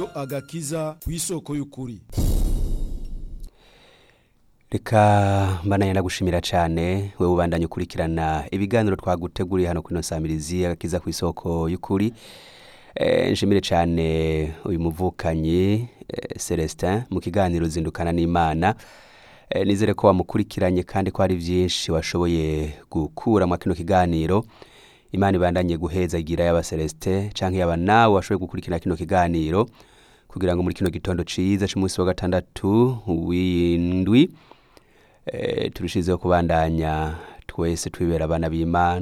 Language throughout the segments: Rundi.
radiyo agakiza ku isoko y'ukuri reka mbananya ndagushimira cyane wowe ubandanya ukurikirana ibiganiro twaguteguriye hano kuri ino samirizi agakiza ku isoko y'ukuri Eh, nshimire cyane uyu muvukanyi eh, celestin mu kiganiro zindukana n'imana Eh, nizere ko wamukurikiranye kandi ko hari byinshi washoboye gukura mu kino kiganiro imana ibandanye guhezagira yaba celestin cyangwa yaba nawe washoboye gukurikirana kino kiganiro kugira ngo muri kino gitondo ciza c'umunsi wa gatandatu w'indwi eh, turushizeho kubandanya twese twibera abana b'imana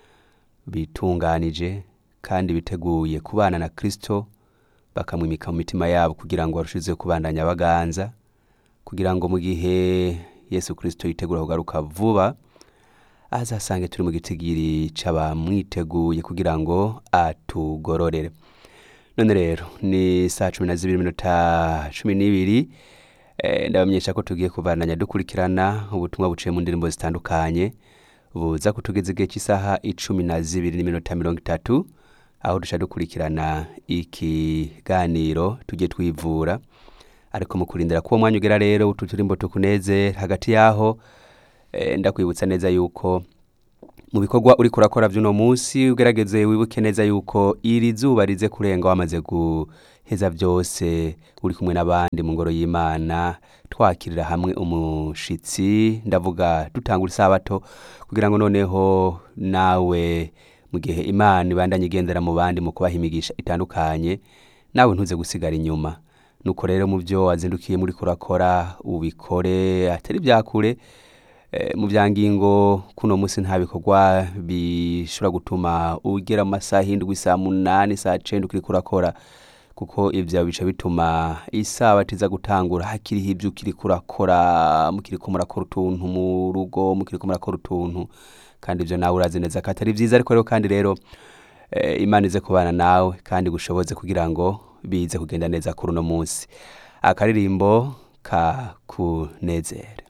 bitunganije kandi biteguye kubana na kristo bakamwimika mu mitima yabo kugira ngo barushizeho kubandanya baganza kugira ngo mu gihe yesu kristo yitegura kugaruka vuba azasange turi mu gitigiri c'abamwiteguye kugira ngo atugororere none rero ni saa cumi na zibiri minota cumi n'ibiri Eh, ndabamenyesha ko tugiye kubandanya dukurikirana ubutumwa buciye mu ndirimbo zitandukanye buza kutugeza igihe cy'isaha icumi na zibiri n'iminota mirongo itatu aho duca dukurikirana ikiganiro tujye twivura ariko mu kurindira ko uwo mwanya ugera rero utu turimbo tukunezera hagati yaho eh, ndakwibutsa neza yuko mu bikorwa uri kurakora by'uno munsi ugerageze wibuke neza yuko iri zuba rize kurenga wamaze guheza byose uri kumwe n'abandi mu ngoro y'imana twakirira hamwe umushitsi ndavuga dutangura isabato kugira ngo noneho nawe mu gihe imana ibandanye igendera mu bandi mu kubaha imigisha itandukanye nawe ntuze gusigara inyuma nuko rero mu byo wazindukiye muri kurakora ubikore atari byakure Eh, mu bya ngingo kuno munsi nta bikorwa bishobora gutuma ugera mu masaha indwi saa munani saa cenda ukiri kurakora kuko ivyo bica bituma isabato iza gutangura hakiriho ivyo ukiri kurakora mukiriko murakora utuntu mu rugo mukiriko murakora utuntu kandi ivyo nawe urazi neza ko atari vyiza ariko rero kandi rero eh, imana ize kubana nawe kandi gushoboze kugira ngo bize kugenda neza kuri uno munsi akaririmbo ka kunezere